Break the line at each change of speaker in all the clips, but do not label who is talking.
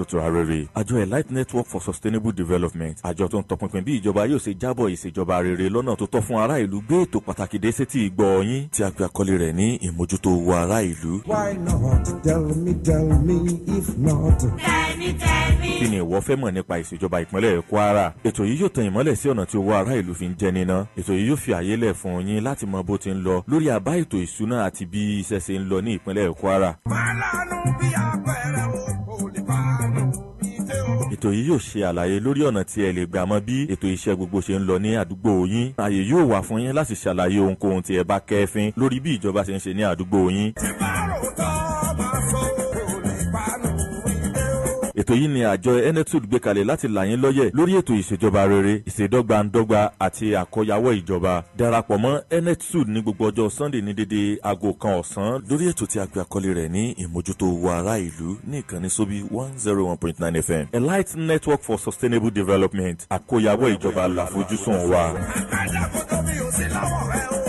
tó rere àjọ elite network for sustainable development àjọ tó ń tọpinpin bí ìjọba yóò ṣe jábọ̀ ìṣèjọba rere lọ́nà tó tọ́ fún ará ìlú gbé ètò pàtàkì dé sétí ìgbọ́ yín tí a pe àkọlé rẹ̀ ní ìmójútó owó ará ìlú.
Why not? Tell me, tell me, if not.
kí ni ìwọ fẹ́ mọ̀ nípa ìṣèjọba ìpínlẹ̀ kwara ètò yìí yóò tan ìmọ́lẹ̀ sí ọ̀nà tí owó ará ìlú fi ń jẹ níná ètò yìí yóò fi àyè lẹ̀ fún yín láti mọ bó ti ń lọ lórí àbá ètò ìṣúná àti bí iṣẹ́ ṣe ń lọ ní ìpínlẹ̀ kwara
Fálànù bí apẹ̀rẹ̀ o, kò lè fánù bí tẹ́ o.
ètò yìí yóò ṣe àlàyé lórí ọ̀nà tí ẹ lè gbà mọ bí ètò iṣẹ́ gbogbo ṣe ń lọ ní àdúgbò yín ààyè yóò wà fún yín láti ṣàlàyé ohunkóhun tí ẹ bá kẹ́fín lórí bí ìjọba ṣe ń ṣe ní àdúgbò yín
Tí bá rò tọ́ máa sọ, kò lè fánù bí tẹ́ o.
ètò yìí ni àjọ enetud gbé kalẹ̀ láti là yín lọ́yẹ̀ lórí ètò ìṣèjọba rere ìṣèdọ́gbandọ́gba àti àkọyawọ́ ìjọba darapọ̀ mọ́ enetud ní gbogbo ọjọ́ sunday ní dédé aago kan ọ̀sán lórí ètò tí a pè àkọlé rẹ̀ ní ìmójútó owó ará ìlú ní ìkànnì sóbí one zero one point nine fm elite network for sustainable development àkọyawọ́ ìjọba làfojúsùn wa.
Àkàndá kò tó mi ò sí lọ́wọ́ rẹ o.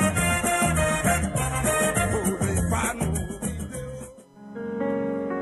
Kò lè fánù bí tẹ́ o.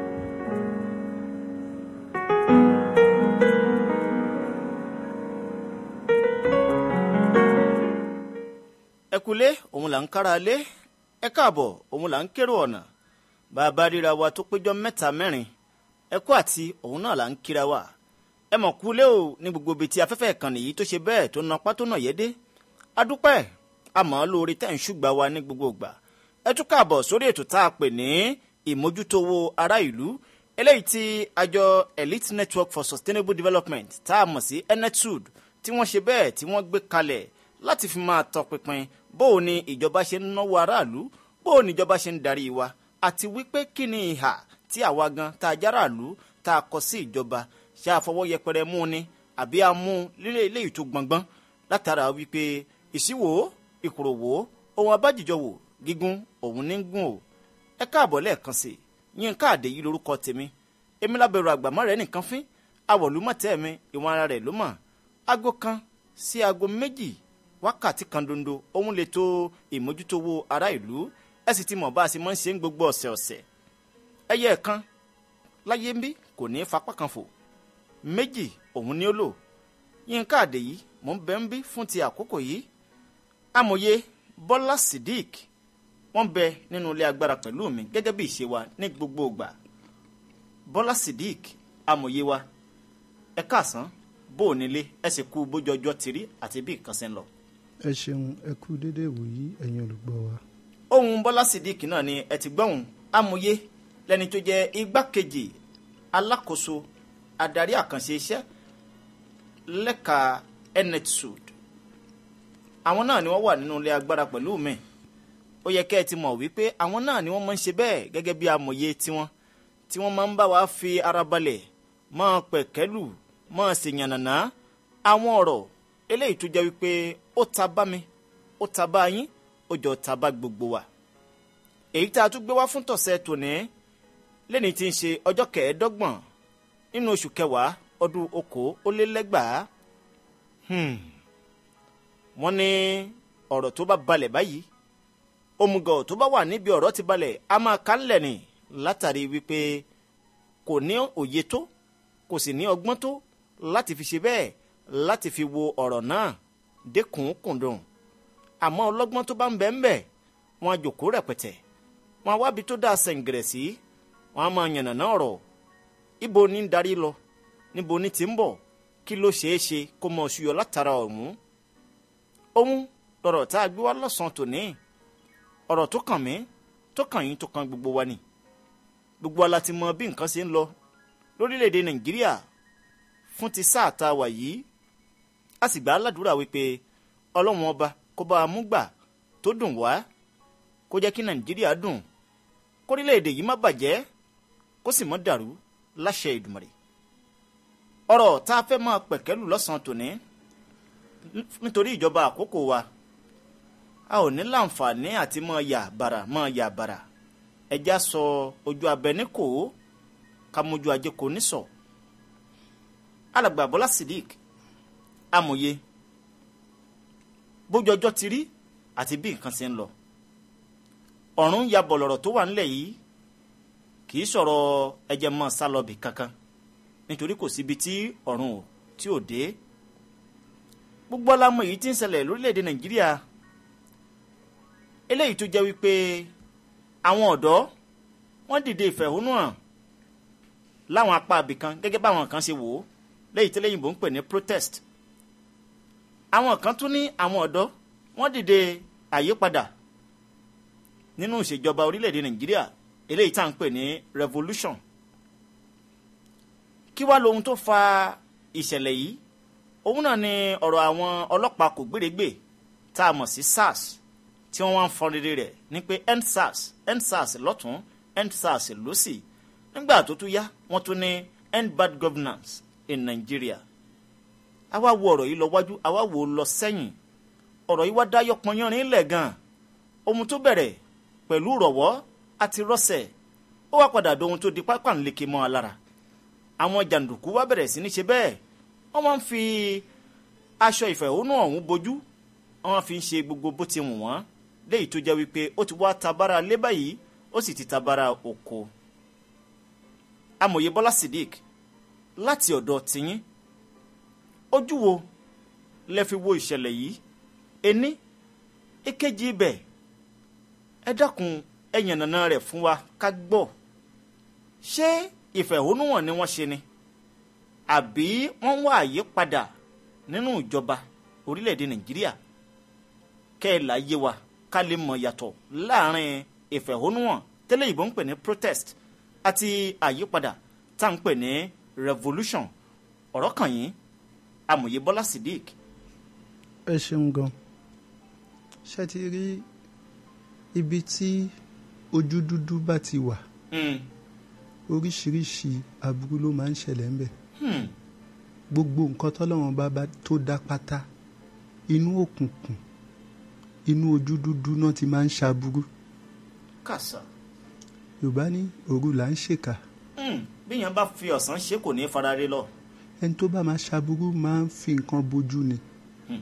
ẹkùlé òun là ń kára lé ẹ káàbọ̀ òun là ń kérò ọ̀nà bàbá ríra wa tó péjọ mẹ́ta mẹ́rin ẹkú àti òun náà là ń kíra wa ẹ mọ̀ kúlé o ní gbogbo ibi tí afẹ́fẹ́ ìkànnì yìí tó ṣe bẹ́ẹ̀ tó na pátó náà yé dé adúpẹ́ àmọ́ lórí tẹ̀ ń ṣùgbà wa ní gbogbo ìgbà ẹ tún káàbọ̀ sórí ètò tá a pè ní ìmójútówó ará ìlú eléyìí tí àjọ elite network for sustainable development tá a mọ̀ sí enetud tí wọ́n ṣe bẹ́ẹ̀ tí wọ́n gbé kalẹ̀ láti fi máa tọpinpin bóò ni ìjọba ṣe ń náwó aráàlú bóò ni ìjọba ṣe ń darí wa àti wípé kí ni ìhà tí àwa gan tá a járàlú tá a kọ sí ìjọba ṣé àfọwọ́ yẹpẹrẹ mú ni àbí a mú lílé eléyìí tó gbọngbọ́n látara wípé ìṣíwò ìkòròwò ohun abájíjọwò gígùn òun ní gùn o ẹ káàbọ̀ lẹ́ẹ̀kan sí i yín káàdé yìí lórúkọ tèmi èmi lábẹ̀rù àgbàmọ́ rẹ̀ nìkan fín awọ̀lúmọ̀tẹ́ mi ìwọ̀n ara rẹ̀ ló mọ̀ aago kan sí aago méjì wákàtí kan dondo òun lè tó ìmójútówó ará ìlú ẹ sì ti mọ̀ bá a sì máa ń ṣe ń gbogbo ọ̀sẹ̀ ọ̀sẹ̀ ẹyẹ kan láyé ń bí kò ní í fapá kan fò méjì òun ni ó lò yín káàdé yìí mò ń bẹ ń bí fún ti àkókò yìí amòye bọ́lá sidik wọ́n bẹ nínú ilé agbára pẹ̀lú mi gẹ́gẹ́ bí ìṣe wa ní gbogbo ìgbà bọ́lá sidik amòye wa ẹ káàsán bó o nílé ẹ sì kú bójú ọjọ́ ti rí àti bí nǹkan ṣe ń lọ.
ẹ ṣeun ẹ kú dédé ìwòyí ẹ̀yin olùgbọ́ wa.
ohun bọ́lá sidik náà ni ẹ ti gbọ́hùn amòye lẹni tó jẹ́ igbákejì alákòóso adarí àkànṣe iṣẹ́ lẹ́ka enetsud àwọn náà ni wọ́n wà nínú ilé agbára pẹ̀lú mi ó yẹ kẹ́ ẹ ti mọ̀ wípé àwọn náà ni wọ́n máa ń ṣe bẹ́ẹ̀ gẹ́gẹ́ bí amòye tiwọn tí wọ́n máa ń bá wa fi ara balẹ̀ máa pẹ̀kẹ́lù máa ṣèyànnàná àwọn ọ̀rọ̀ eléyìí tó jẹ́ wípé ó ta bá mi ó ta bá yín ó jọ ta bá gbogbo wa èyí tá a tún gbé wá fún tọ̀sẹ̀ tòní lẹ́ni tí ń ṣe ọjọ́ kẹẹ̀ẹ́dọ́gbọ̀n nínú oṣù kẹwàá ọdún okòó ó lé lẹ́gbàá Hmm. wọ́n ní ọ̀rọ̀ tó bá balẹ̀ báyìí òmùgọ̀ tó bá wà níbi ọ̀rọ̀ ti balẹ̀ a máa ká ńlẹ̀ ni látàrí wípé kò ní òye tó kò sì ní ọgbọ́n tó láti fi ṣe bẹ́ẹ̀ láti fi wo ọ̀rọ̀ náà dẹ́kun kùndùn àmọ́ ọlọ́gbọ́n tó bá ń bẹ ń bẹ wọn á jòkó rẹpẹtẹ wọn á wábi tó dáa sẹ̀ǹgẹ̀rẹ̀ sí wọn á máa yànnàná ọ̀rọ̀ ibo ní ń darí lọ níbo ní ti ń bọ̀ kí ló ṣeé ṣe kó mọ ṣuyọ látara ọ̀hún ohun lọ̀rọ̀ tá a gbé wá lọ́sàn-án tòní ọ̀rọ̀ tó kàn mí tó kàn yín tó kàn gbogbo wa ni gbogbo wa la ti mọ bí nǹkan ṣe ń lọ lórílẹ̀‐èdè nàìjíríà fún ti sáà tá a wà yìí a sì gbà á ládùúrà wípé ọlọ́run ọba kó bá a mú gbà tó dùn wá kó jẹ́ kí nàìjíríà dùn kórílẹ̀‐èdè yìí má bàjẹ́ kó sì mọ́ dàrú láṣẹ ìdùmọ̀rẹ́ ọ̀rọ̀ tá a fẹ́ máa pẹ̀kẹ́lù lọ́sàn-án tòní nítorí ìjọba àkókò wa a ò ní láǹfààní àti máa yà bàrà máa yà bàrà ẹja sọ ojú abẹ ní kò ó ká mójú ajé kò ní sọ alàgbà bọ́lá sidik amòye bójú ọjọ́ ti rí àti bí nǹkan ṣe ń lọ ọ̀run ya bọ̀lọ̀rọ̀ tó wà nílẹ̀ yìí kì í sọ̀rọ̀ ẹ̀jẹ̀ mọ́ sálọ́bì kankan nítorí kò síbi tí ọ̀run ò tí ò dé gbogbo alamọ èyí tí ń ṣẹlẹ̀ lórílẹ̀‐èdè nàìjíríà eléyìí tó jẹ́ wípé àwọn ọ̀dọ́ wọ́n dìde ìfẹ̀hónúhàn láwọn apá abìkan gẹ́gẹ́ báwọn kan ṣe wò ó lẹ́yìn tí lẹ́yìnbó ń pè ní protest àwọn kan tún ní àwọn ọ̀dọ́ wọ́n dìde àyípadà nínú ìṣèjọba orílẹ̀‐èdè nàìjíríà eléyìí tá à ń pè ní revolution kí wá lohun tó fa ìṣẹ̀lẹ̀ yìí òun náà ni ọ̀rọ̀ àwọn ọlọ́pàá kò gbèrègbè tá a mọ̀ sí sars tí wọ́n wá ń fọn rere rẹ̀ ní pé endsars endsars lọ́tún endsars lọ́sì nígbà tó tún yá wọ́n tún ní end bad governance in Nigeria àwa wo ọ̀rọ̀ yìí lọ wájú àwa wo lọ sẹ́yìn ọ̀rọ̀ yìí wá dá yọpọnyánrin lẹ̀ gan ohun tó bẹ̀rẹ̀ pẹ̀lú rọ̀wọ́ àti rọ́sẹ̀ ó wá padà dohun tó di pápá ńleke mọ́ ọ lára àwọn jàǹdùkú wá bẹ̀rẹ̀ sí ní ṣe bẹ́ẹ̀ wọ́n máa ń fi aṣọ ìfẹ̀hónú ọ̀hún bojú wọ́n fi ń ṣe gbogbo bó ti wù wọ́n léyìí tó jẹ́ wípé ó ti wá tabara lé báyìí ó sì ti tabara oko. amòye bọ́lá sidik láti ọ̀dọ̀ tiyín ojú wo lẹ fi wo ìṣẹ̀lẹ̀ yìí ení èkejì ibẹ̀ ẹ dákun ẹ yànnàná rẹ̀ fún wa ká gbọ́ ṣé ìfẹ̀hónúhàn ni wọ́n ṣe ni àbí wọ́n wá àyípadà nínú ìjọba orílẹ̀-èdè nàìjíríà kẹ́ ẹ̀ láyé wa ká lè mọ̀ yàtọ̀ láàrin ìfẹ̀hónúhàn tẹ́lẹ̀ ìbò ń pè ní protest àti àyípadà tá à ń pè ní revolution ọ̀rọ̀ kàn yín amòye bọ́lá sidik.
ẹ ṣeun gan ṣe ti rí ibi tí ojú dúdú bá ti wà
Mm.
oríṣiríṣi aburú ló máa ń ṣẹlẹ̀ ńbẹ̀
Hmm.
gbogbo nǹkan tọ́lọ́wọ́n bá bá tó dá pátá inú òkùnkùn inú ojú dúdú náà ti máa ń ṣaburú
kàṣà
yorùbá ní òru là ń ṣèkà
Hmm. bíyàn bá fi ọ̀sán ṣe kò ní í fara rí lọ.
ẹni tó bá máa ṣaburú máa ń fi nǹkan bojú ni
Hmm.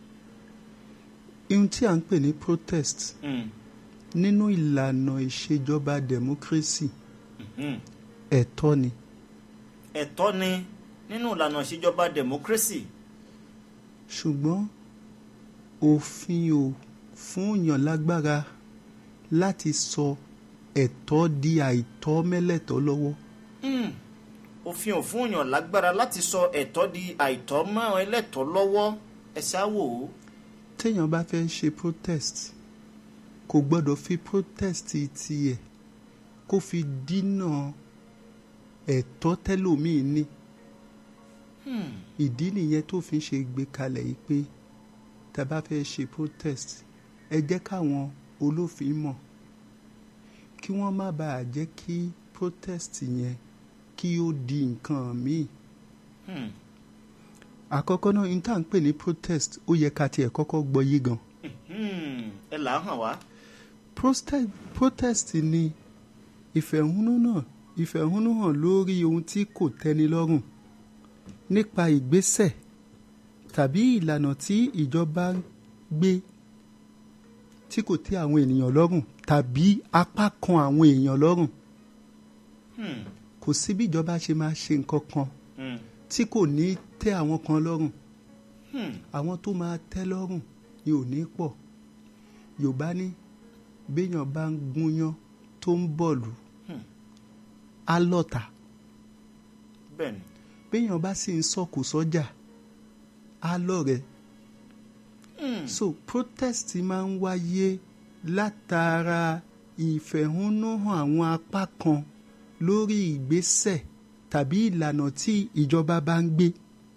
ihun tí à ń pè ní protest
Hmm.
nínú ìlànà ìṣèjọba democracy
Hmm.
ẹ̀tọ́ ni
ẹ̀tọ́ ni nínú ìlànà ìṣèjọba democracy.
ṣùgbọ́n òfin ò fún yàn lágbára láti sọ ẹ̀tọ́ di àìtọ́ mẹ́lẹ̀tọ́ lọ́wọ́
Hmm. òfin ò fún yàn lágbára láti sọ ẹ̀tọ́ di àìtọ́ mọ́ ẹlẹ́tọ́ lọ́wọ́ ẹ ṣáwò ó.
téèyàn bá fẹ́ ṣe protest kò gbọ́dọ̀ fi protest tiẹ̀ kó fi dínà ẹ̀tọ́ tẹ́lòmíì ní
Hmm.
ìdí nìyẹn tó fi ń ṣe gbé kalẹ̀ yìí pé tá a bá fẹ́ ṣe protest ẹ jẹ́ káwọn olófin mọ̀ kí wọ́n má bàa jẹ́ kí protest yẹn kí ó di nǹkan míì
Hmm.
àkọ́kọ́ náà ní tá à ń pè ní protest ó yẹ ká tiẹ̀ kọ́kọ́ gbọ́ yé gan
Hmm. ẹ là á hàn wá.
protest, protest ni ìfẹ̀hónúhàn ìfẹ̀hónúhàn lórí ohun tí kò tẹ́ni lọ́rùn nípa ìgbésẹ̀ tàbí ìlànà tí ìjọba ń gbé tí kò tẹ́ àwọn ènìyàn lọ́rùn tàbí apá kan àwọn èèyàn lọ́rùn
Hmm.
kò sí bí ìjọba ṣe máa ṣe nǹkan kan
Hmm.
tí kò ní tẹ́ àwọn kan lọ́rùn
Hmm.
àwọn tó máa tẹ́ lọ́rùn ni ò ní pọ̀ yorùbá ní béèyàn bá ń gúnyán tó ń bọ̀lù
Hmm.
á lọ́ta
bẹ́ẹ̀ni.
béèyàn bá sì ń sọ̀kò sọ́jà á lọ́rẹ̀ẹ́
Hmm.
so protest máa ń wáyé látara ìfẹ̀hónúhàn àwọn apá kan lórí ìgbésẹ̀ tàbí ìlànà tí ìjọba bá ń gbé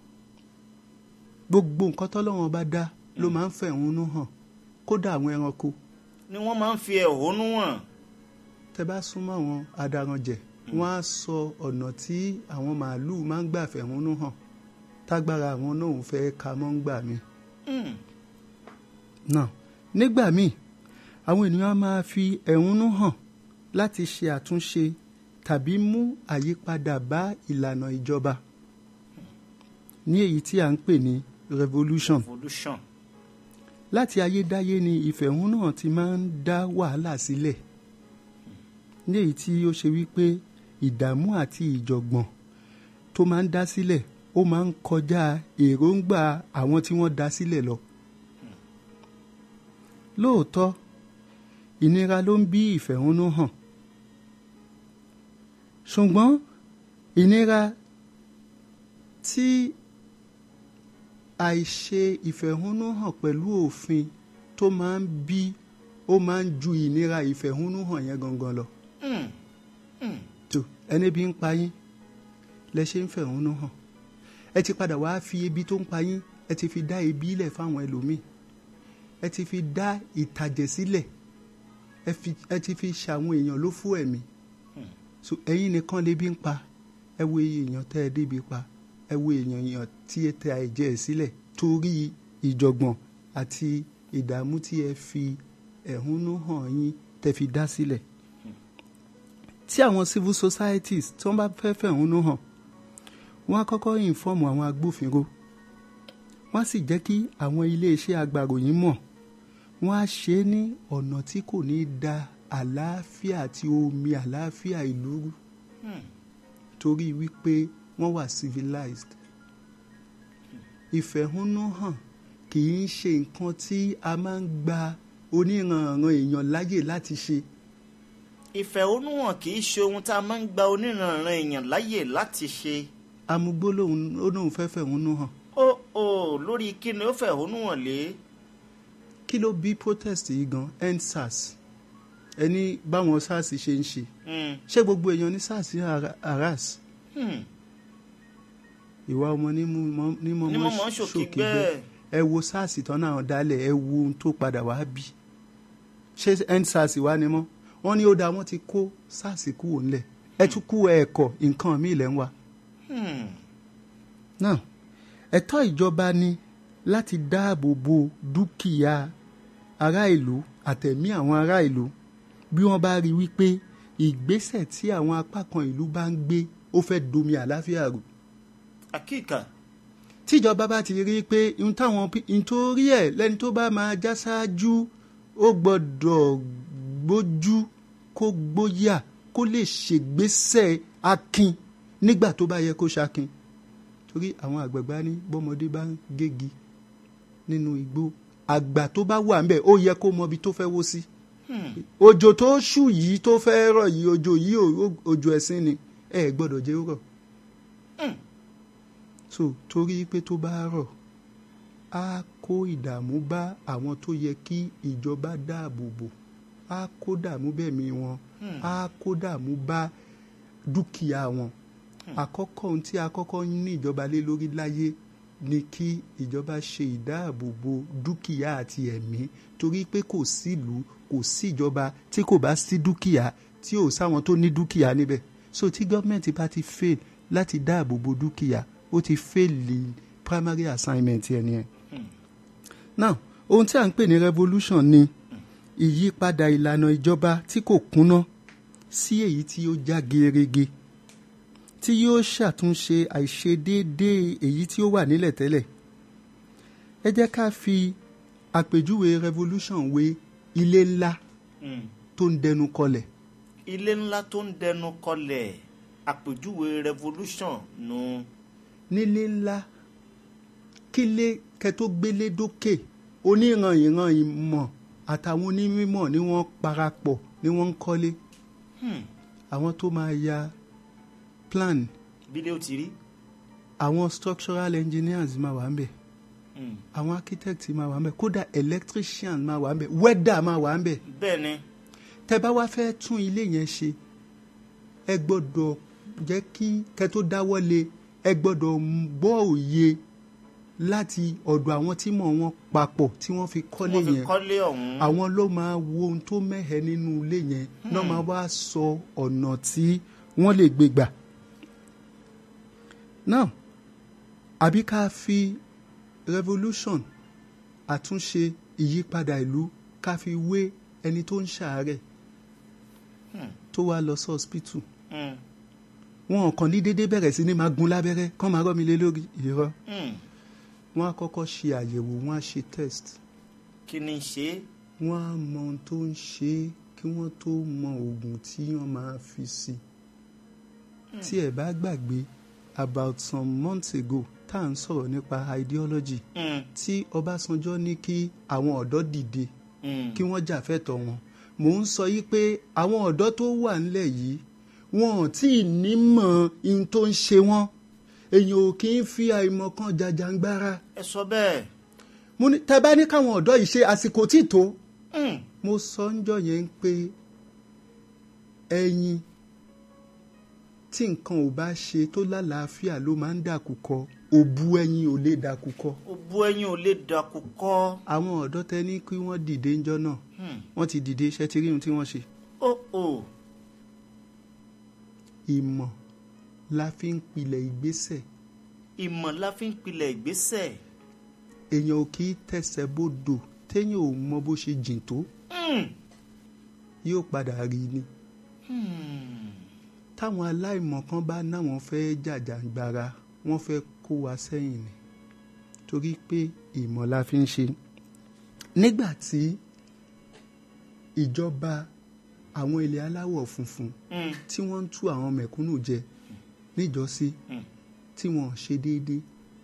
gbogbo nǹkan tọ́lọ́wọ́n bá dá ló máa ń fẹ̀hónú hàn kódà àwọn ẹranko
ni wọ́n máa ń fi ẹ̀hónú hàn.
tẹ bá súnmọ́ àwọn adaranjẹ wọ́n á sọ ọ̀nà tí àwọn màálùú máa ń gbà fẹ̀hónú hàn tágbára àwọn náà ń fẹ́ ka mọ́ ń gbà mí.
Hmm.
náà nígbà míì àwọn ènìyàn máa fi ẹ̀hónú hàn láti ṣe àtúnṣe tàbí mú àyípadà bá ìlànà ìjọba ní èyí tí à ń pè ní revolution
revolution.
láti ayédáyé ni ìfẹ̀hónúhàn ti máa ń dá wàhálà sílẹ̀ ní èyí tí ó ṣe wípé ìdààmú àti ìjọ̀gbọ̀n tó máa ń dá sílẹ̀ ó máa ń kọjá èròǹgbà àwọn tí wọ́n dá sílẹ̀ lọ. lóòótọ́ ìnira ló ń bí ìfẹ̀hónú hàn ṣùgbọ́n ìnira tí àìṣe ìfẹ̀hónú hàn pẹ̀lú òfin tó máa ń bí ó máa ń ju ìnira ìfẹ̀hónú hàn yẹn gangan lọ. tó ẹni bí ń pa yín lẹ ṣe ń fẹ̀hónú hàn ẹ ti padà wá fi ebi tó ń pa yín ẹ ti fi dá ebi ilẹ̀ fáwọn ẹlòmíì ẹ ti fi dá ìtàjẹ̀ sílẹ̀ ẹ fi- ẹ ti fi ṣàwọn èèyàn ló fún ẹ̀mí so ẹ̀yin nìkan lè bí ń pa ẹ wo iye èèyàn tẹ́ ẹ débi pa ẹ wo èèyàn èèyàn tí ẹ tẹ àìjẹ́ ẹ sílẹ̀ torí ìjọ̀gbọ̀n àti ìdààmú tí ẹ fi ẹ̀hónú hàn yín tẹ́ fi dá sílẹ̀ tí àwọn civil societies tí wọ́n bá fẹ́ fẹ̀hónú hàn wọ́n á kọ́kọ́ ìnfọ́ọ̀mù àwọn agbófinró wọ́n á sì jẹ́ kí àwọn iléeṣẹ́ agbàròyìn mọ̀ wọ́n á ṣe é ní ọ̀nà tí kò ní da àlàáfíà àti omi àlàáfíà ìlú rú torí wípé wọ́n wà civilized ìfẹ̀hónúhàn kì í ṣe nǹkan tí a máa ń gba oníranran èèyàn láyè láti ṣe
ìfẹ̀hónúhàn kì í ṣe ohun tá a máa ń gba oníranran èèyàn láyè láti ṣe
amúgbó lòun ó lóun fẹ́ fẹ̀hónú hàn
ó ó lórí kí ni ó fẹ̀hónúhàn lé
kí ló bí protest yìí gan endsars ẹni báwọn sars ṣe ń ṣe
Hmm,
ṣé gbogbo èèyàn ní sars harass
hmm.
ìwà ọmọ ní mú mọ- ní
ní mo
mọ́mọ́
mọ̀ ń ṣòkè
ṣòkè
gbẹ́
gbẹ́ ẹ wo sars tán náà dálẹ̀ ẹ wo ohun tó padà wá bí ṣé endsars wá ni mọ́ wọ́n ní ó dáa wọ́n ti kó sars kúrò ńlẹ̀ ẹ tún kú ẹ̀kọ́ nǹkan míì lẹ́ ń wá.
Hmm,
náà ẹ̀tọ́ ìjọba ni láti dáàbò bo dúkìá ará ìlú àtẹ̀mí àwọn ará ìlú bí wọ́n bá rí wípé ìgbésẹ̀ tí àwọn apá kan ìlú bá ń gbé ó fẹ́ domi àláfíà rú
àkíkà
tíjọba bá ti rí i pé ohun táwọn pi- nítorí ẹ̀ lẹ́ni tó bá máa já ṣáájú ó gbọ́dọ̀ gbójú kó gbóyà kó lè ṣègbésẹ̀ akin nígbà tó bá yẹ kó ṣakin torí àwọn àgbàgbà ní bọ́mọdé bá ń gégi nínú igbó àgbà tó bá wà ńbẹ̀ ó yẹ kó mọ ibi tó fẹ́ wó sí òjò tó ṣù yìí tó fẹ́ rọ̀ yìí òjò yìí ò- òjò ẹ̀sìn ni ẹ gbọ́dọ̀ jẹ́ ó rọ̀ so torí pé tó bá rọ̀ á kó ìdààmú bá àwọn tó yẹ kí ìjọba dáàbò bò á kó dààmú bẹ̀mí wọn á kó dààmú bá dúkìá wọn àkọ́kọ́ ohun tí a kọ́kọ́ ní ìjọba lé lórí láyé ni kí ìjọba ṣe ìdáàbòbò dúkìá àti ẹ̀mí torí pé kò sílùú kò sí ìjọba tí kò bá sí dúkìá tí ò sáwọn tó ní dúkìá níbẹ̀ so tí gọ́ọ̀mẹ̀ntì bá ti fail láti dáàbòbò dúkìá ó ti fail the primary assignment ẹ̀ nìyẹn. now ohun tí a ń pè ní revolution ni ìyípadà ìlànà ìjọba tí kò kúnná sí èyí tí ó já gerege tí yóò ṣàtúnṣe àìṣedéédéé èyí tí ó wà nílẹ̀ tẹ́lẹ̀ ẹ jẹ́ ká fi àpèjúwe revolution wé ilé ńlá
Hmm.
tó ń dẹnu kọlẹ̀
ilé ńlá tó ń dẹnu kọlẹ̀ àpèjúwe revolution nu
nílé ńlá kílé kẹ tó gbélé dókè oníran ìran ìmọ̀ àtàwọn onímọ̀ ni wọ́n parapọ̀ ni wọ́n ń kọ́lé
Hmm,
àwọn tó máa ya plan
bílẹ̀ ó ti rí
àwọn structural engineers máa wà ń bẹ̀
Hmm,
àwọn architect máa wà ń bẹ̀ kódà electrician máa wà ń bẹ̀ welder máa wà ń bẹ̀
bẹ́ẹ̀ ni
tẹ bá wá fẹ́ tún ilé yẹn ṣe ẹ gbọ́dọ̀ jẹ́ kí kẹ tó dáwọ́ lé ẹ gbọ́dọ̀ gbọ́ òye láti ọ̀dọ̀ àwọn tí mọ̀ wọn papọ̀ tí wọ́n fi kọ́lé
wọ́n fi
yẹn
kọ́lé ọ̀hún
àwọn ló máa wo ohun tó mẹ́hẹ nínú ilé yẹn náà máa wá sọ ọ̀nà tí wọ́n lè gbé gbà. now àbí ká fi revolution àtúnṣe ìyípadà ìlú ká fi wé ẹni tó ń ṣàárẹ̀ tó wá lọ sí hospital
Hmm,
wọn kàn ní déédéé bẹ̀rẹ̀ sí ní máa gun lábẹ́rẹ́ kán máa rọ́ mi lé lórí irọ́
hmm.
wọn á kọ́kọ́ ṣe àyẹ̀wò wọn á ṣe test
kí ni ṣe é
wọ́n á mọ ohun tó ń ṣe é kí wọ́n tó mọ oògùn tí wọ́n máa fi sí i tí ẹ bá gbàgbé about some months ago tá à ń sọ̀rọ̀ nípa ideology
Mm,
tí Ọbásanjọ́ ní kí àwọn ọ̀dọ́ dìde
mm.
kí wọ́n jà fẹ́tọ̀ wọn mò ń sọ yìí pé àwọn ọ̀dọ́ tó wà nílẹ̀ yìí wọn ò tí ì nímọ̀ ihun tó ń ṣe wọ́n èèyàn ò kì í fi àìmọ̀ kan jàjàngbara
ẹ sọ bẹ́ẹ̀.
mo ní tẹ bá ní káwọn ọ̀dọ́ yìí ṣe àsìkò tí tó
Mm,
mo sọ ń jọ yẹn pé ẹyin tí nǹkan ò bá ṣe tó lálàáfíà ló máa ń dàkúkọ òbu ẹyin ò lè dàkúkọ
òbu ẹyin ò lè dàkú kọ́.
àwọn ọ̀dọ́ tẹ ní kí wọ́n dìde ńjọ́ náà
Mm.
wọ́n ti dìde iṣẹ́ tí rí ohun tí wọ́n ṣe
ó ó
ìmọ̀ la fi ń pilẹ̀ ìgbésẹ̀
ìmọ̀ la fi ń pilẹ̀ ìgbésẹ̀.
èèyàn ò kì í tẹ̀sẹ̀ bódò téèyàn ò mọ bó ṣe jìn tó
Mm,
yóò padà rí ni
mm.
táwọn aláìmọ̀ kan bá náwọn fẹ́ jàjàgbara wọ́n fẹ́ kó wa sẹ́yìn ni torí pé ìmọ̀ la fi ń ṣe nígbà tí ìjọba àwọn ilẹ̀ aláwọ̀ funfun
Mm,
tí wọ́n ń tú àwọn mẹ̀kúnnù jẹ níjọ́sí
mm.
tí wọ́n ṣe déédéé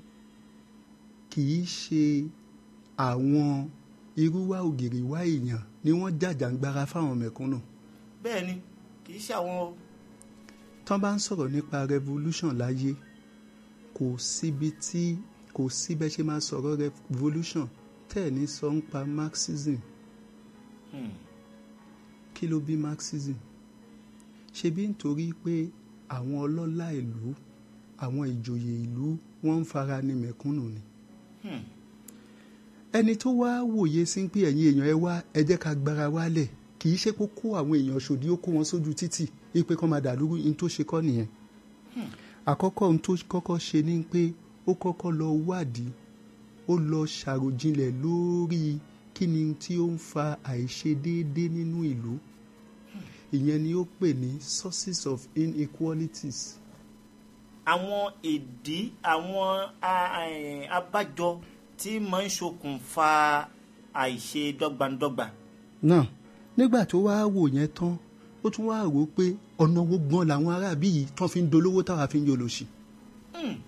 kì í ṣe àwọn irúwá ògiri wá èèyàn ni wọ́n jàjàngbara fáwọn mẹ̀kúnnù
bẹ́ẹ̀ ni kì í ṣe àwọn o.
tán bá ń sọ̀rọ̀ nípa revolution láyé kò síbi tí kò síbẹ̀ ṣe máa sọ̀rọ̀ revolution tẹ́ ẹ̀ ní sọ ń pa marxism
Mm,
kí ló bí marxism ṣebí nítorí pé àwọn ọlọ́lá ìlú àwọn ìjòyè ìlú wọ́n ń fara ní mẹ̀kúnnù ni
mm.
ẹni tó wá wòye sí pé ẹ̀yin èèyàn ẹ wá ẹ jẹ́ ká gbára wálẹ̀ kì í ṣe kó kó àwọn èèyàn ṣòdí ó kó wọn sójú títì ipe kan máa dàlúrú ní tó ṣe kọ́ nìyẹn àkọ́kọ́ ohun tó kọ́kọ́ ṣe ni pé ó kọ́kọ́ lọ wádìí ó lọ ṣàròjinlẹ̀ lórí kí ni tí ó ń fa àìṣedéédé nínú ìlú ìyẹn ni ó pè ní sources of inequalities
àwọn ìdí àwọn a- ẹ̀, abájọ tí máa ń ṣokùnfà àìṣe dọ́gbandọ́gba.
náà nígbà tó wá wò yẹn tán ó tún wá rò ó pé ọ̀nà wo gan làwọn aráàbí yìí tán fi ń dolówó táwa fi ń yọlòṣì
Mm,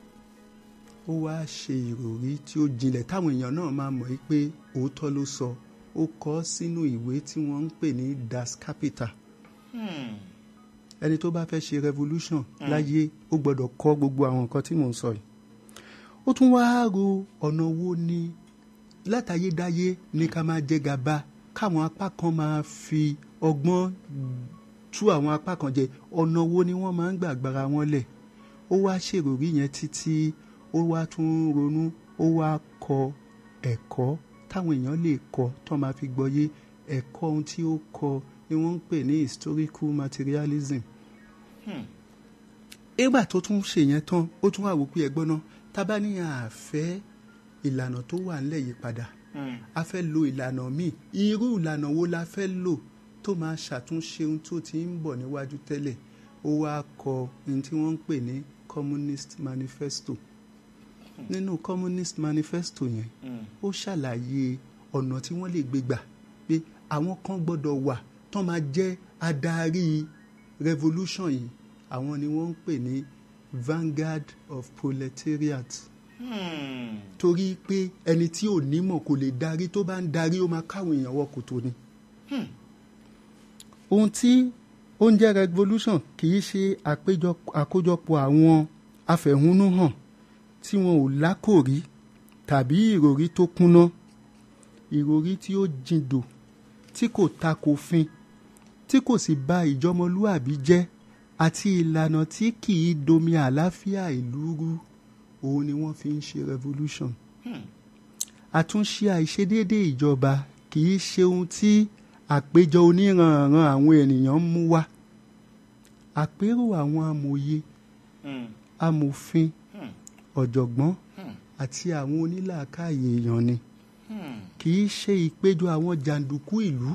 ó wá ṣe ìròrí tí ó jinlẹ̀ táwọn èèyàn náà máa mọ̀ yí pé òótọ́ ló sọ ó kọ ọ́ sínú ìwé tí wọ́n ń pè ní das capital
mm.
ẹni tó bá fẹ́ ṣe revolution láyé ó gbọ́dọ̀ kọ́ gbogbo àwọn nǹkan tí mò ń sọ yìí ó tún wá ro ọ̀nà wo ni látayédáyé ní ká máa jẹ gàba káwọn apá kan máa fi ọgbọ́n tú àwọn apá kan jẹ ọ̀nà wo ni wọ́n máa ń gbàgbára wọn lẹ̀ ó wá ṣèròrí yẹn títí ó wá tún ronú ó wá kọ ẹ̀kọ́ táwọn èèyàn lè kọ tó máa fi gbọ́yé ẹ̀kọ́ ohun tí ó kọ ni wọ́n ń pè ní historical materialism
Hmm.
ìgbà tó tún ṣe yẹn tán ó tún wà wò pé ẹgbọ́n náà tábà ní àfẹ́ ìlànà tó wà ńlẹ̀ yìí padà
Mm.
a fẹ́ lo ìlànà míì irú ìlànà wo la fẹ́ lò tó máa ṣàtúnṣe ohun tó ti ń bọ̀ níwájú tẹ́lẹ̀ ó wá kọ ohun tí wọ́n ń pè ní communist manifesto nínú communist manifesto yẹn
Mm.
ó ṣàlàyé ọ̀nà tí wọ́n lè gbé gbà pé àwọn kan gbọ́dọ̀ wà tó máa jẹ́ adarí revolution yìí àwọn ni wọ́n ń pè ní vanguard of proletariat
Hmm.
torí pé ẹni tí ò nímọ̀ kò lè darí tó bá ń darí ó máa káwọn èèyàn wọ kòtò ni.
Hmm.
ohun tí ó ń jẹ́ revolution kì í ṣe àpéjọ- àkójọpọ̀ àwọn afẹ̀hónúhàn tí wọn ò lákòrí tàbí ìròrí tó kúnná ìròrí tí ó jindò tí kò takòfin tí kò sì bà ìjọmọlúàbí jẹ́ àti ìlànà tí kì í domi àlàáfíà ìlú rú òun ni wọ́n fi ń ṣe revolution
Hmm.
àtúnṣe àìṣedéédé ìjọba kì í ṣe ohun tí àpéjọ oníranran àwọn ènìyàn ń mú wá àpérò àwọn amòye
Hmm.
amòfin
Hmm.
ọ̀jọ̀gbọ́n
Hmm.
àti àwọn onílàákàyè èèyàn ni
Hmm.
kì í ṣe ìpéjọ àwọn jàǹdùkú ìlú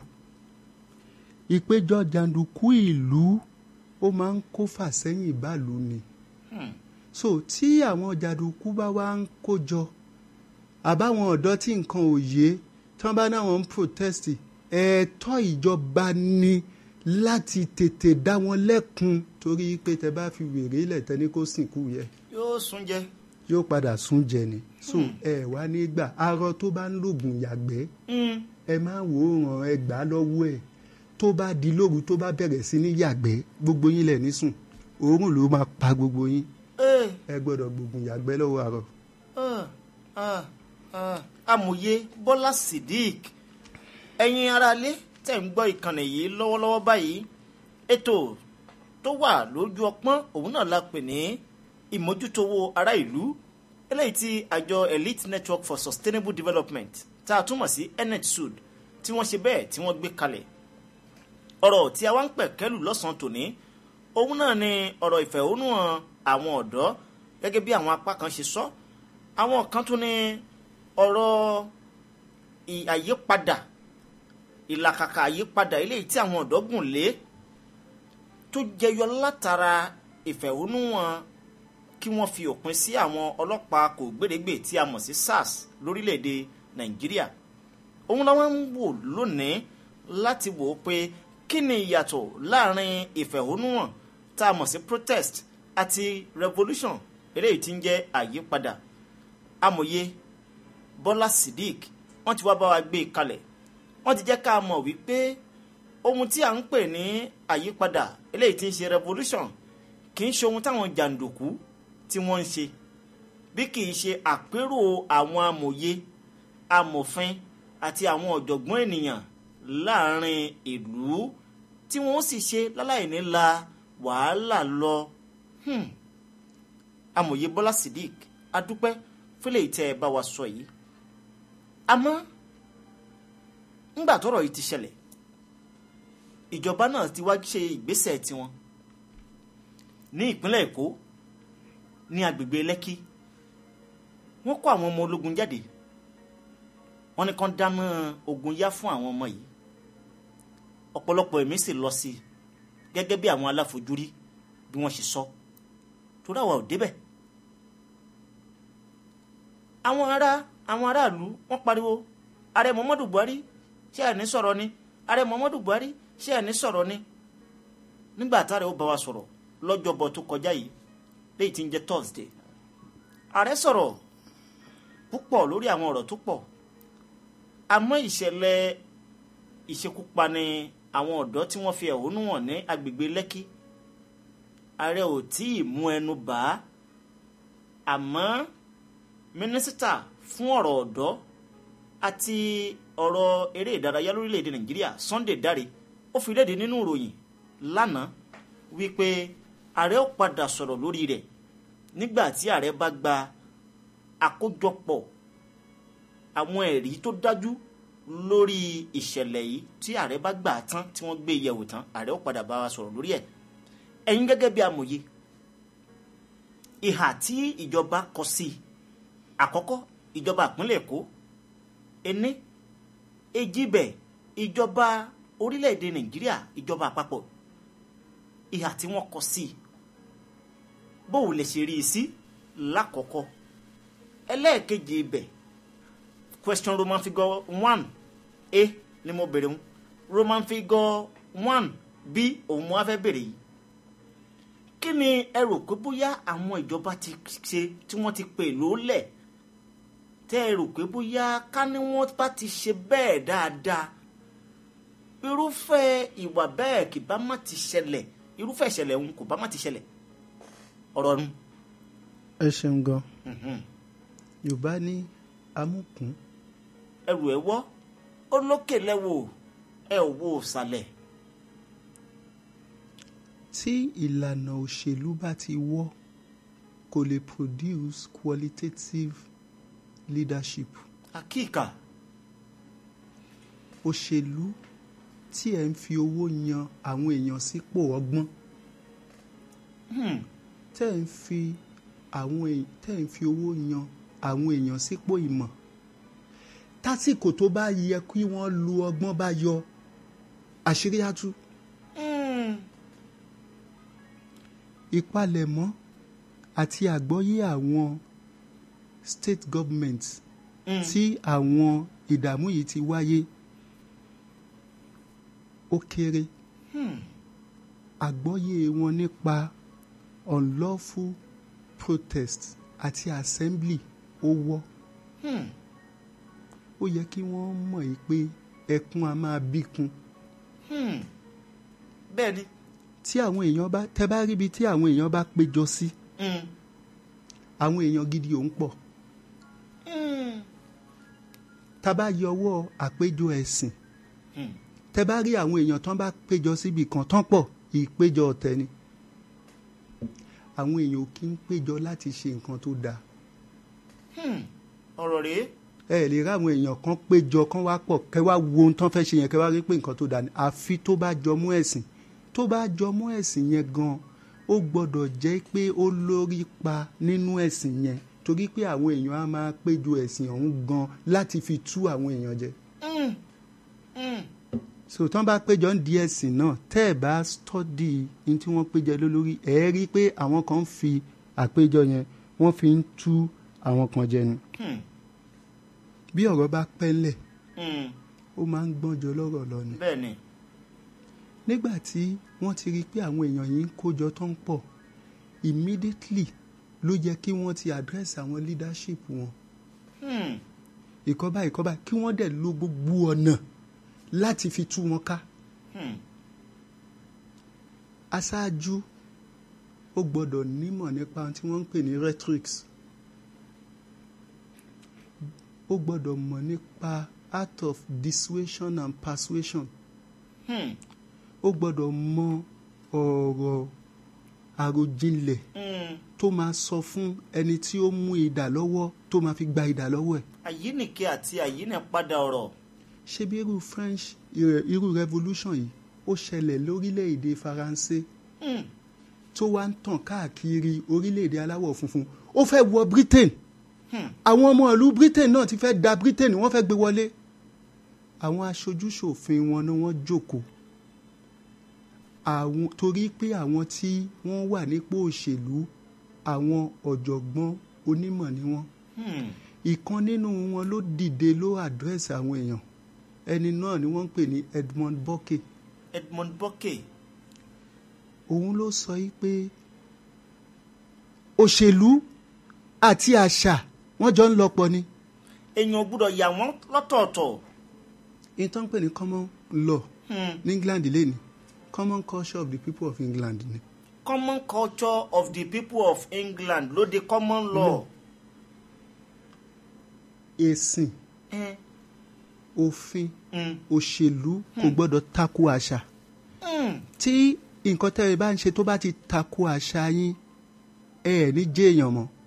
ìpéjọ jàǹdùkú ìlú ó máa ń kó fàsẹ́yìn báàlú ni
Hmm.
so tí àwọn jàǹdùkú bá wá ń kójọ àbáwọn ọ̀dọ́ tí nǹkan ò yé tí wọ́n bá náwọn ń protest ẹ̀ẹ́tọ́ ìjọba ni láti tètè dá wọn lẹ́kun torí pé tẹ bá fi wèrè lẹ̀ tẹ́ ní kó sìnkú yẹ
yóò sún jẹ
yóò padà sún jẹ ni so ẹ wá ní gbà arọ tó bá ń lògùn yàgbẹ́ ẹ máa wò ó ràn ẹ gbà á lọ́wọ́ ẹ̀ tó bá di lóru tó bá bẹ̀rẹ̀ sí ní yàgbẹ́ gbogbo yín lẹ̀ ní sùn òórùn ló máa pa gbogbo yín
Ee,
ẹ gbọ́dọ̀ gbógun yàgbẹ́ lọ́wọ́ arọ.
ah, ah, ah. amòye bọ́lá sidik ẹ̀yin aráalé tẹ̀ ń gbọ́ ìkànnì yìí lọ́wọ́lọ́wọ́ báyìí ètò tó wà lójú ọpọ́n òun náà la pè ní ìmójútówó ará ìlú eléyìí tí àjọ elite network for sustainable development tá a túmọ̀ sí netsud tí wọ́n ṣe bẹ́ẹ̀ tí wọ́n gbé kalẹ̀ ọ̀rọ̀ tí a wá ń pẹ̀ kẹ́lù lọ́sàn-án tòní òun náà ni ọ̀rọ̀ ìfẹ̀hónúhàn àwọn ọ̀dọ́ gẹ́gẹ́ bí àwọn apá kan ṣe sọ àwọn kan tún ní ọ̀rọ̀ ì- àyípadà ìlàkàkà àyípadà eléyìí tí àwọn ọ̀dọ́ gùn lé tó jẹyọ látara ìfẹ̀hónúhàn kí wọ́n fi òpin sí àwọn ọlọ́pàá kò gbèrègbè tí a mọ̀ sí sars lórílẹ̀‐èdè nàìjíríà òun làwọn ń wò lónìí láti wò ó pé kí ni ìyàtọ̀ láàrin ìfẹ̀hónúhàn tá a mọ̀ sí protest àti revolution eléyìí tí ń jẹ́ àyípadà amòye bọ́lá sidik wọ́n ti wá bá wa gbé e kalẹ̀ wọ́n ti jẹ́ ká mọ̀ wípé ohun tí à ń pè ní àyípadà eléyìí tí ń ṣe revolution kì í ṣe ohun táwọn jàǹdùkú tí wọ́n ń ṣe bí kì í ṣe àpérò àwọn amòye amòfin àti àwọn ọ̀jọ̀gbọ́n ènìyàn láàrin ìlú tí wọ́n sì ṣe láláì ní la wàhálà lọ. Hmm. amòye bọ́lá sidik adúpẹ́ fúlẹ̀ ìtẹ́ ẹ bá wa sọ yìí àmọ́ ńgbà tọ́rọ̀ yìí ti ṣẹlẹ̀ ìjọba náà ti wá ṣe ìgbésẹ̀ tiwọn ní ìpínlẹ̀ èkó ní agbègbè lẹ́kì wọ́n kó àwọn ọmọ ológun jáde wọ́n ní kán dáná ogun yá fún àwọn ọmọ yìí ọ̀pọ̀lọpọ̀ ẹ̀mí sì lọ sí i gẹ́gẹ́ bí àwọn aláfojúrí bí wọ́n ṣe sọ torí àwa ò débẹ̀ àwọn ará àwọn aráàlú wọ́n pariwo ààrẹ muhammadu buhari ṣé ẹ̀ ní sọ̀rọ̀ ni ààrẹ muhammadu buhari ṣé ẹ̀ ní sọ̀rọ̀ ni nígbà táàrẹ ó bá wa sọ̀rọ̀ lọ́jọ́bọ̀ tó kọjá yìí léyìí tí ń jẹ́ thursday ààrẹ sọ̀rọ̀ púpọ̀ lórí àwọn ọ̀rọ̀ tó pọ̀ àmọ́ ìṣẹ̀lẹ̀ ìṣekúpani àwọn ọ̀dọ́ tí wọ́n fi ẹ̀hónú hàn ní agbègbè lẹ́kì ààrẹ ò tí ì mú ẹnu bà á àmọ́ mínísítà fún ọ̀rọ̀ ọ̀dọ́ àti ọ̀rọ̀ eré ìdárayá lórílẹ̀‐èdè nàìjíríà sunday dare ó fi léde nínú ìròyìn lánàá wípé ààrẹ ó padà sọ̀rọ̀ lórí rẹ̀ nígbà tí ààrẹ bá gba àkójọpọ̀ àwọn ẹ̀rí tó dájú lórí ìṣẹ̀lẹ̀ yìí tí ààrẹ bá gbà á tán tí wọ́n gbé e yẹ̀wò tán ààrẹ ó padà bá wa sọ̀rọ̀ lórí ẹ̀ ẹ̀yin gẹ́gẹ́ bí amòye ìhà tí ìjọba kọ sí i àkọ́kọ́ ìjọba ìpínlẹ̀ èkó ení ejibẹ̀ ìjọba orílẹ̀-èdè nàìjíríà ìjọba àpapọ̀ ìhà tí wọ́n kọ sí i bóun lè ṣe rí i sí lákọ̀ọ́kọ́ ẹlẹ́ẹ̀kejì ibẹ̀ question roman figure one a ni mo bèrè ń roman figure one b òun mo wá fẹ́ bèrè yìí kí ni ẹ rò pé bóyá àwọn ìjọba ti ṣe tí wọ́n ti pè lólẹ̀ tẹ́ ẹ rò pé bóyá ká ní wọ́n bá ti ṣe bẹ́ẹ̀ dáadáa irúfẹ́ ìwà bẹ́ẹ̀ kì bá má ti ṣẹlẹ̀ irúfẹ́ ìṣẹ̀lẹ̀ òun kò bá má ti ṣẹlẹ̀ ọ̀rọ̀ nu.
ẹ ṣeun gan yorùbá ní amúkún
ẹrù ẹ wọ́ ó lókè lẹ́wọ̀ ẹ ò wo ìsàlẹ̀
tí ìlànà òṣèlú bá ti wọ́ kò lè produce qualitative leadership
àkíkà
òṣèlú tí ẹ̀ ń fi owó yan àwọn èèyàn sípò ọgbọ́n tẹ́ ẹ̀ ń fi àwọn èè- tẹ́ ẹ̀ ń fi owó yan àwọn èèyàn sípò ìmọ̀ tásìkò tó bá yẹ kí wọ́n lu ọgbọ́n bá yọ àṣírí á tú ìpalẹ̀mọ́ àti àgbọ́yé àwọn state government tí àwọn ìdààmú yìí ti wáyé ó kéré àgbọ́yé wọn nípa unlawful protest àti assembly ó wọ́
Hmm.
ó yẹ kí wọ́n mọ̀ yìí pé ẹkún a máa bíkun
Hmm. bẹ́ẹ̀ ni
tí àwọn èèyàn bá tẹ bá ríbi tí àwọn èèyàn bá péjọ sí
Hmm.
àwọn èèyàn gidi ò ń pọ̀
Hmm.
tá a bá yọ ọwọ́ àpéjọ ẹ̀sìn
Hmm.
tẹ bá rí àwọn èèyàn tán bá péjọ síbi kan tán pọ̀ ìpéjọ ọ̀tẹ̀ ni àwọn èèyàn ò kí ń péjọ láti ṣe nǹkan tó dáa
Hmm. ọ̀rọ̀ rèé
ẹ lè rí àwọn èèyàn kan péjọ kan wá pọ̀ kẹ́ wá wo ohun tán fẹ́ ṣe yẹn kẹ́ wá rí pé nǹkan tó dáa ni àfi tó bá jọ mú ẹ̀sìn tó bá jọ mú ẹ̀sìn yẹn gan ó gbọ́dọ̀ jẹ́ pé ó lórí pa nínú ẹ̀sìn yẹn torí pé àwọn èèyàn á máa péjọ ẹ̀sìn ọ̀hún gan láti fi tú àwọn èèyàn jẹ
Hmm. Hmm.
so tán bá péjọ ń di ẹ̀sìn náà tẹ́ ẹ̀ bá stọ́dì ní tí wọ́n péjọ lé lórí ẹ̀ rí pé àwọn kan ń fi àpéjọ yẹn wọ́n fi ń tú àwọn kan jẹ ni
Hmm.
bí ọ̀rọ̀ bá pẹ́lẹ̀
Hmm.
ó máa ń gbọ́njọ lọ́rọ̀ lọ ni
bẹ́ẹ̀ ni
nígbà tí wọ́n ti rí i pé àwọn èèyàn yìí ń kójọ tó ń pọ̀ immediately ló yẹ kí wọ́n ti address àwọn leadership wọn
Hmm.
ìkọ́bá ìkọ́bá kí wọ́n dẹ̀ lo gbogbo ọ̀nà láti fi tú wọn ká
Hmm.
aṣáájú ó gbọ́dọ̀ nímọ̀ nípa ohun tí wọ́n ń pè ní rhetorics ó gbọ́dọ̀ mọ̀ nípa art of dissuasion and persuasion
Hmm.
ó gbọ́dọ̀ mọ ọ̀rọ̀ àròjinlẹ̀
Hmm.
tó máa sọ fún ẹni tí ó mú idà lọ́wọ́ tó máa fi gba idà lọ́wọ́ ẹ̀
àyínìke àti àyínìpadà ọ̀rọ̀
ṣé bí irú French irú irú revolution yìí ó ṣẹlẹ̀ lórílẹ̀‐èdè Faransé
Hmm.
tó wá ń tàn káàkiri orílẹ̀‐èdè aláwọ̀ funfun ó fẹ́ wọ Britain
Hmm.
àwọn ọmọ ìlú Britain náà ti fẹ́ da Britain wọ́n fẹ́ gbé wọlé àwọn aṣojúṣòfin wọn ni wọ́n jókòó àwọn torí pé àwọn tí wọ́n wà nípò òṣèlú àwọn ọ̀jọ̀gbọ́n onímọ̀ ni wọ́n
Hmm.
ìkan nínú wọn ló dìde ló àdírẹ́sì àwọn èèyàn ẹni náà ni wọ́n ń pè ní Edmund Burke
Edmund Burke
òun ló sọ yìí pé òṣèlú àti àṣà wọ́n jọ ń lọ pọ̀ ni
èèyàn gbúdọ̀ yà wọ́n lọ́tọ̀ọ̀tọ̀
ìtàn pè ní common law
Hmm.
ní England lẹ́ni common culture of the people of England ni
common culture of the people of England ló di common law.
ẹ̀sìn
Hmm.
òfin
Hmm.
òṣèlú kò gbọ́dọ̀ tako àṣà
Hmm.
tí nǹkan tẹ́ ẹ bá ń ṣe tó bá ti tako àṣà yín ẹ ẹ̀ ní jẹ́ èèyàn mọ́